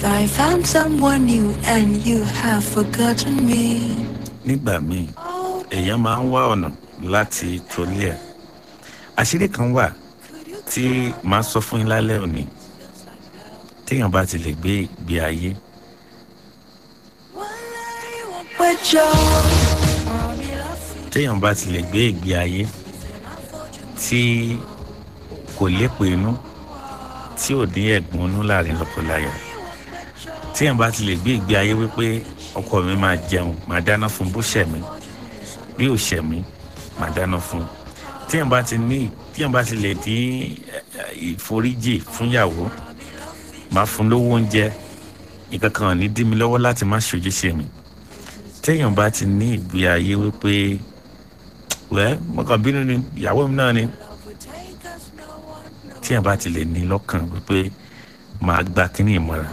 I found someone new and you have forgotten me. nígbà míì èèyàn máa ń wá ọ̀nà láti tolé ẹ̀ àṣírí kan wà tí màá sọ fún yín lálẹ́ òní téèyàn bá ti lè gbé ìgbé ayé péjọ. téèyàn bá ti lè gbé ìgbé ayé tí kò lépo inú tí ò ní ẹ̀gbọ́n inú láàrin lọ́kọláya téèyàn bá ti lè gbé ìgbé ayé wípé ọkọ mi máa jẹun máa dáná fún bó ṣẹ̀ mí bí ò ṣẹ̀ mí máa dáná fún téèyàn bá ti ní téèyàn bá ti lè dín ìforíjì fúnyàwó máa fún lówó oúnjẹ nǹkan kan ò ní dí mi lọ́wọ́ láti má ṣojúṣe mi téèyàn bá ti ní ìgbé ayé wípé wẹ́ mọ̀kàn bínú ni ìyàwó mi náà ni téèyàn bá ti lè ní lọ́kàn wípé máa gba kínní ìmọ̀ràn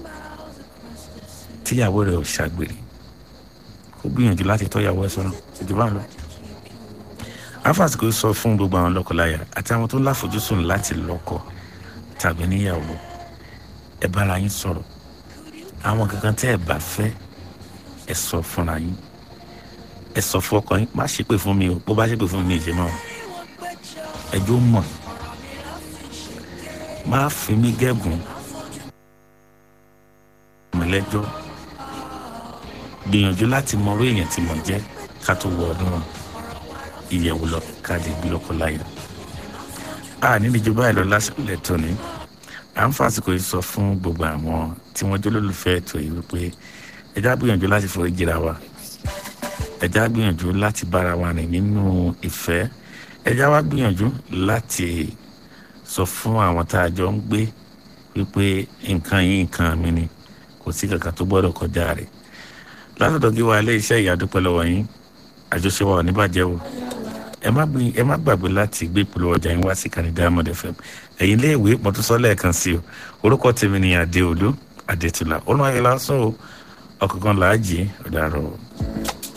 tíyàwó rẹ̀ ò ṣàgbèrè kó gbìyànjú láti tọ́ ìyàwó ẹ̀ sọ́nà ìjọba lọ. afásitì sọ fún gbogbo àwọn lọ́kọláya àti àwọn tó láfojúsùn láti lọ́kọ tàbí níyàwó ẹ bára yín sọ̀rọ̀ àwọn kankan tẹ́ ẹ bá fẹ́ ẹ sọ fúnra yín ẹ sọ fún ọkọ yín má ṣépè fún mi o bó bá ṣépè fún mi ní ìṣe náà ẹjọ́ mọ̀ má fi mí gẹ́gùn mọ̀lẹ́jọ́ gbìyànjú láti mọ orí èèyàn tí mo jẹ́ ká tó wọ ọdún ìyẹ̀wò lọ ká lè gbé lọ́kọ láyà a níbi ìjọba ẹ̀ lọ lásìkò lẹ́tọ̀ ni à ń fàsìkò yìí sọ fún gbogbo àwọn tí wọ́n jẹ́ olólùfẹ́ ètò yìí wípé ẹjá gbìyànjú láti forí jìra wa ẹjá gbìyànjú láti bára wa rìn nínú ìfẹ́ ẹjá wa gbìyànjú láti sọ fún àwọn tá a jọ ń gbé wípé nǹkan yìí nǹkan mi ni kò sí kankan tó gbọ́dọ̀ kọjá rẹ̀ látọ̀dọ̀ kí wa ilé iṣẹ́ ìyàdúpẹ́ lọ́wọ́ yín àjọṣe wa ò ní bàjẹ́ o ẹ má gbé ẹ má gbàgbé láti gbé ìpolówó ọjà yín wá sí kàní diamond fm ẹ̀yin ilé ìwé mọ̀tòsọ́ lẹ́ẹ̀kan sí o orúkọ tèmi ni adéolú adétúlá olùwàyẹ̀lá sọ ọ̀kọ̀ọ̀kan làájì ọ̀dàrọ̀.